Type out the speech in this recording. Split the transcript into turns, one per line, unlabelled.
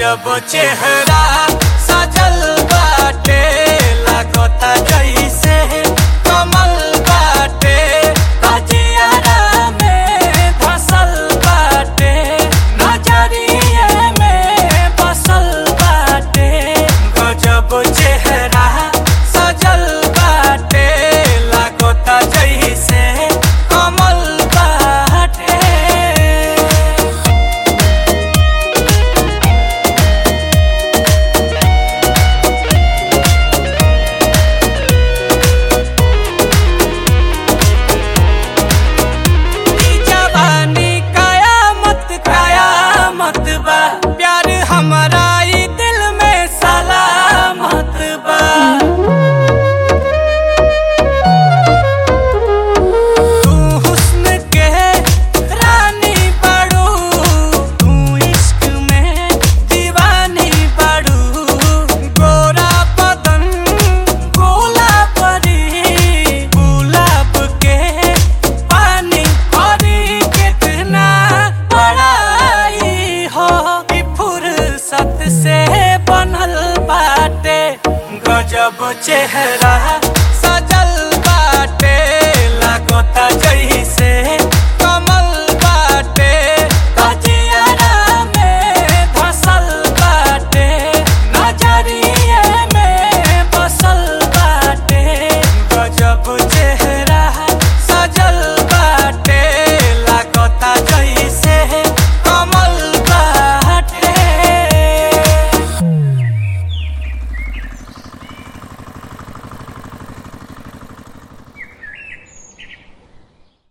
गजब चेहरा सजल बाटे लागता जैसे कमल बाटे ताजियारा में धसल बाटे नजरिए में बसल बाटे गजब चेहरा सजल बाटे लागता जैसे कमल बाटे ई जवानी कयामत कयामत बा प्यार हमारा ई दिल में सलामत बा तू हुस्न के रानी बड़ू तू इश्क में दीवानी बड़ू गोरा बदन गोला परी गुलाब के पानी परी कितना बड़ाई हो ई फुर्सत से बनल बाटे गजब चेहरा सजल बाटे लागता जैसे